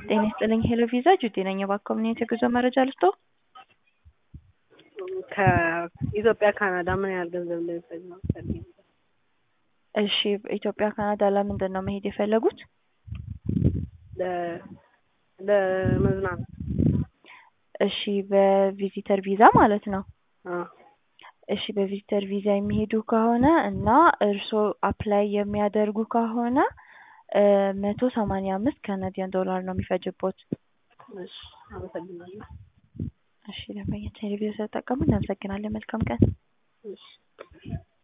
ጤና ይስጥልኝ ሄሎ ቪዛ ጁቲ ነኝ። እባክዎ ምን አይነት የጉዞ መረጃ ልስጦ? ከኢትዮጵያ ካናዳ ምን ያህል ገንዘብ እንደሚፈጅ ነው ፈልጌ ነበር። እሺ ኢትዮጵያ ካናዳ ለምንድን ነው መሄድ የፈለጉት? ለ- ለመዝናናት እሺ በቪዚተር ቪዛ ማለት ነው። አዎ እሺ በቪዚተር ቪዛ የሚሄዱ ከሆነ እና እርስዎ አፕላይ የሚያደርጉ ከሆነ መቶ ሰማንያ አምስት ካናዲያን ዶላር ነው የሚፈጅቦት። እሺ አመሰግናለሁ። እሺ ደንበኛ ቴሌቪዥን ስለተጠቀሙ እናመሰግናለን። መልካም ቀን። እሺ